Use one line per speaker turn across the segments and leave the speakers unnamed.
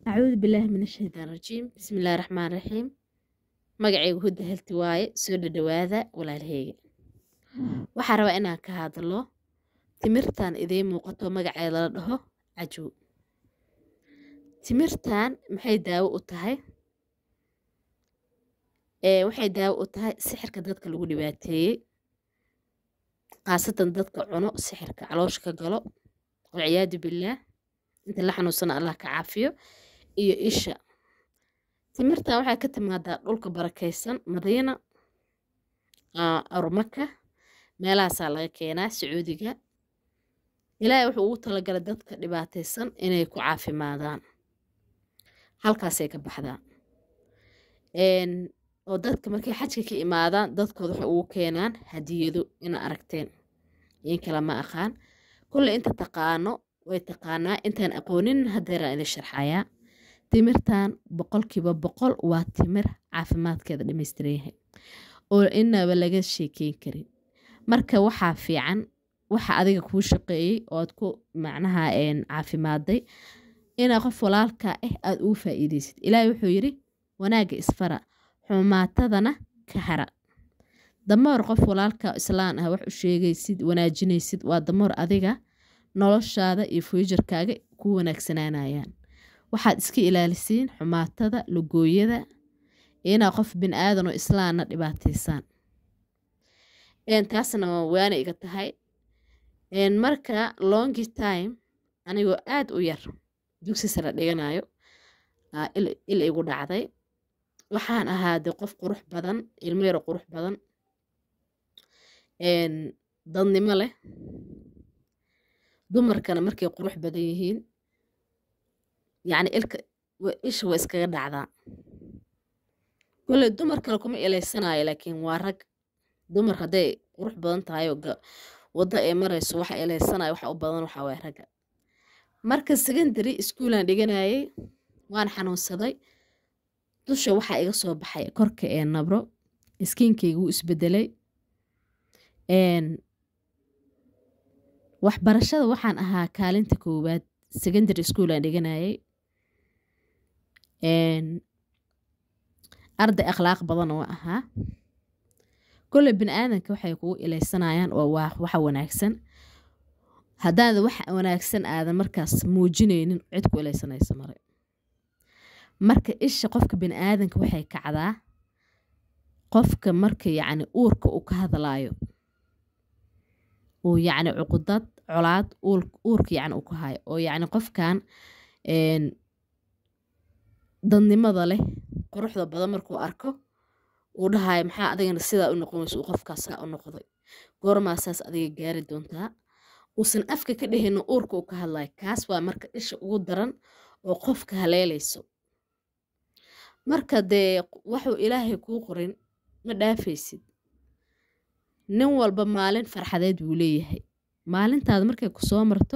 acuudu bilaahi min ashaytaan rajiim bismillaahi raxmaan raxiim magacaygu hudda helti waaye soo dhadhawaada walaalaheyga waxaa rabaa inaan ka hadlo timirtan idiin muuqato magaceeda la dhaho cajow timirtan maxay daawo u tahay waxay daawo u tahay sixirka dadka lagu dhibaateeyey khaasatan dadka cuno sixirka caloosha ka galo walciyaadu billaah inta la xanuunsana allah ka caafiyo iyo isha timirtan waxay ka timaadaa dhulka barakaysan madiina arumaka meelahaasaa laga keenaa sacuudiga ilaahay wuxuu ugu talagalay dadka dhibaataysan inay ku caafimaadaan halkaasay ka baxdaa oo dadka markay xajka ka imaadaan dadkooda waxay ugu keenaan hadiyado ina aragteen in kale ma aqaan kulle inta taqaano way taqaanaa intaan aqoonin hadeeraan idin sharxayaa timirtan boqolkiiba boqol waa timir caafimaadkeeda dhamaystiran yahay oo inaba laga sheekeyn karin marka waxaa fiican waxa adiga kuu shaqeeyey ood ku macnaha caafimaaday inaa qof walaalka ah aada ugu faa'iideysid ilaahay wuxuu yidhi wanaagga isfara xumaatadana ka hara damoor qof walaalka islaan ah wax u sheegaysid wanaajinaysid waa damoor adiga noloshaada iyo fuujarkaaga ku wanaagsanaanayaan waxaad iska ilaalisiin xumaatada lugooyada inaa qof bin aadan oo islaanna dhibaataysaan taasna waana iga tahay marka longi time anigoo aada u yar dugsi sare dhiganayo il igu dhacday waxaan ahaade qof qurux badan ilmo yaro qurux badan dadnimo leh dumarkana markay qurux badan yihiin yacni ilka isha waa iskaga dhacdaa kolley dumar kale kuma ilaysanayo laakiin waa rag dumar hadday qurux badan tahay oo waddo ay marayso waxa ilaysanayo waxa u badan waxa waaya ragga marka secondary schoolaan dhiganayay waan xanuunsaday dusha waxaa iga soo baxay korka ee nabro iskiinkayga wuu isbedelay waxbarashada waxaan ahaa kaalinta koowaad secondary school aan dhiganayay arday akhlaaq badan oo ahaa kolley bini aadanka waxay kugu ilaysanayaan oo waa waxa wanaagsan haddaada wax wanaagsan aadan markaas muujinaynin cid ku ilaysanayso mare marka isha qofka bini aadanka waxay kacdaa qofka marka yacni uurka uu ka hadlaayo uu yacni cuqudad colaad uurka yacni uu ka hayo oo yacni qofkan dadnimada leh quruxda badan markuu arko uu dhahayo maxaa adigana sidaa u noqonayso uu qofkaas saa u noqday goormaa saas adiga gaari doontaa uusan afka ka dhehino uurka uu ka hadlayo kaas waa marka isha ugu daran oo qofka haleelayso marka dee waxuu ilaahay kuu qorin ma dhaafaysid nin walba maalin farxadeed buu leeyahay maalintaada markay ku soo marto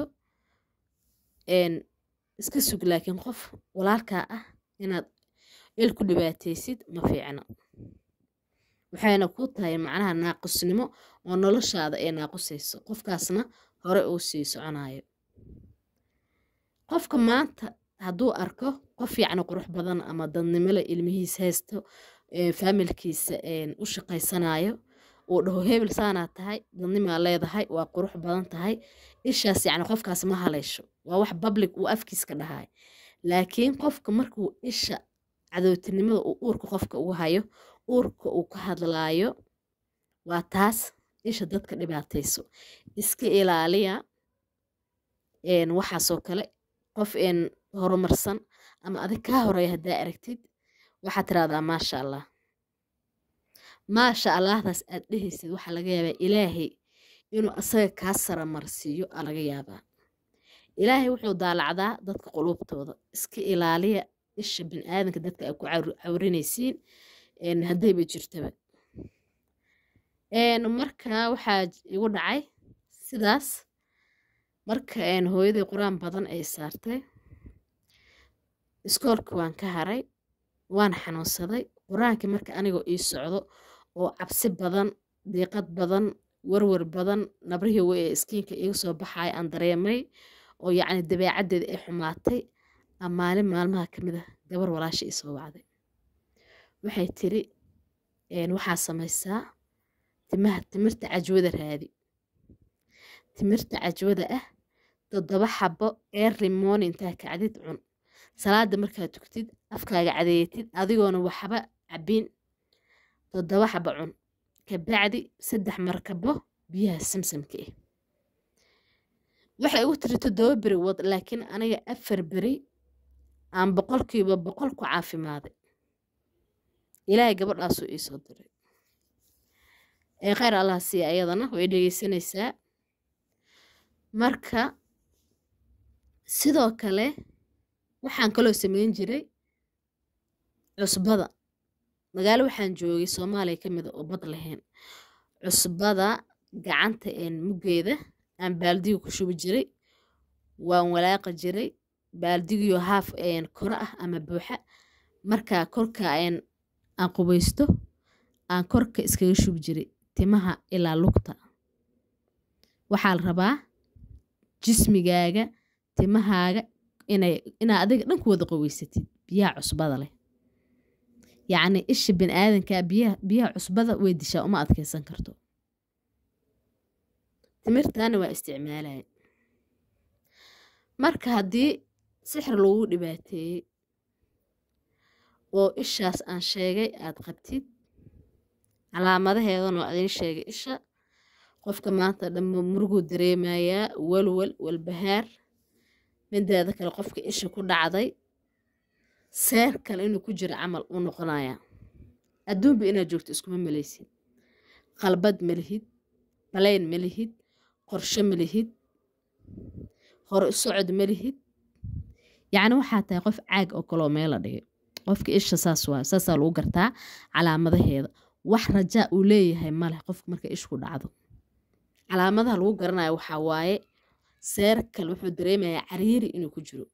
iska sug laakiin qof walaalkaa ah inaad il ku dhibaataysid ma fiicno waxayna ku tahay macnaha naaqusnimo oo noloshaada ay naaqusayso qofkaasna hore uu sii soconayo qofka maanta hadduu arko qof yacni qurux badan ama dadnimole ilmihiis haysto faamilkiisa u shaqaysanayo uu dhaho hebel saanaa tahay dadnimaa leedahay waa qurux badan tahay ishaas yacni qofkaas ma haleysho waa wax public uu afkiiska dhahay laakiin qofka markuu isha cadowtinimada uu uurka qofka ugu hayo uurka uu ka hadlaayo waa taas isha dadka dhibaatayso iska ilaaliya waxaasoo kale qof horumarsan ama adig kaa horeeya haddaa aragtid waxaad tiraahdaa maasha allah maasha allahdaas aad dhehaysid waxaa laga yaabaa ilaahay inuu asaga kaa saramarsiiyo aa laga yaabaa ilaahay wuxuu daalacdaa dadka quluubtooda iska ilaaliya isha biniaadanka dadka ay ku cawrinaysiin haddayba jirtaba marka waxaa igu dhacay sidaas marka hooyaday qur-aan badan ay saartay iskoolka waan ka haray waan xanuunsaday qur-aankii marka anigoo ii socdo oo cabsi badan diiqad badan warwar badan nabrihii wey ee iskiinka iga soo baxaya aan dareemay oo yacni dabeecaddeeda ay xumaatay maalin maalmaha ka mid ah gabar walaasha ii soo wacday waxay tiri waxaa samaysaa timaha timirta cajwada raadi timirta cajwada ah toddoba xabo eerli morning intaa kacdid cun salaada markaad tugtid afkaaga cadeeyatid adigoona waxba cabin toddoba xabo cun kabacdi saddex markabo biyaha samsamka ah waxay ugu tiri toddoba beri wad laakiin aniga afar beri aan boqolkiiba boqol ku caafimaaday ilaahay gabadhaasuu iisoo diray ee kheyr allah siiya ayadana way dhegeysanaysaa marka sidoo kale waxaan kaloo sameyn jiray cusbada magaalo waxaan joogay soomaaliya ka mida oo bad lahayn cusbada gacanta muggeeda aan baaldiga ku shubi jiray waan walaaqa jiray baaldigiyo haaf koro ah ama buuxa markaa korka aan qubaysto aan korka iskaga shubi jiray timaha ilaa lugta waxaa la rabaa jismigaaga timahaaga inaa adiga dhan ku wada qaweysatid biyaha cusbada leh yacni isha biniaadanka biyaha cusbada way dishaa uma adkeysan karto timirtaana waa isticmaalaya marka haddii sixir lagu dhibaateeyey oo ishaas aan sheegay aad qabtid calaamadaheedan oo adiin sheegay isha qofka maanta dhamma muruguu dareemayaa walwal walbahaar mideeda kale qofka isha ku dhacday seer kale inuu ku jiro camal uu noqonayaa adduunba inaad joogto iskuma malaysid qalbad ma lihid balayn ma lihid qorshe ma lihid hore u socod ma lihid yacni waxaa tahay qof caag oo kaloo meela dhigay qofka isha saas waa saasaa lagu gartaa calaamadaheeda wax rajaa uu leeyahay maleh qofka marka ishku dhacdo calaamadaha lagu garanayo waxaa waaye seerkal wuxuu dareemayaa cariiri inuu ku jiro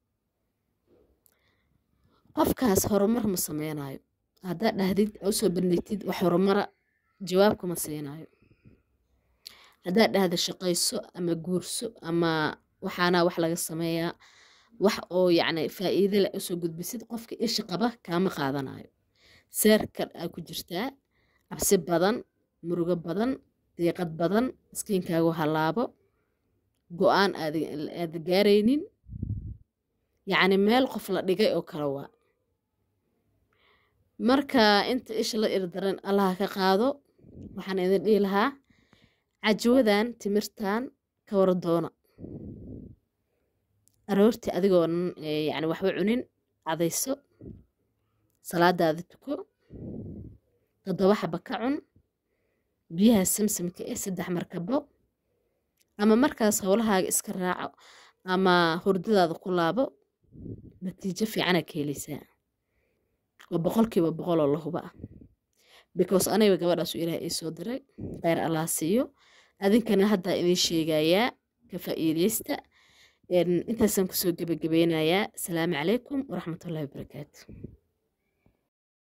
qofkaas horumar ma sameynayo haddaad dhahdid usoo bandhigtid wax horumara jawaabkama siinayo haddaad dhahda shaqayso ama guurso ama waxaana wax laga sameeyaa wax oo yacni faa'iide leh usoo gudbisid qofka isha qaba kaama qaadanayo seerkal aa ku jirtaa cabsi badan murugo badan diiqad badan miskiinkaagu halaabo go-aan aad gaaraynin yacni meel qof la dhigay oo kale waa marka inta isha la irdaran allaha ka qaado waxaan idin dhihi lahaa cajwadan timirtan ka wara doona aroortii adigoonan yani waxba cunin cadayso salaadaada tuko toddoba xaba ka cun biyaha samsamka eh saddex markabo ama markaas howlahaaga iska raaco ama hurdadaada ku laabo natiijo fiicana ka helaysaa waa boqolkiiba boqoloo la huba ah because aniga gabadhaasu ilaah ii soo diray kheyr allah siiyo adinkana haddaa idiin sheegayaa ka faa'iideysta intaasaan kusoo gebagabeynayaa asalaamu calaykum waraxmatullahi wabarakaatu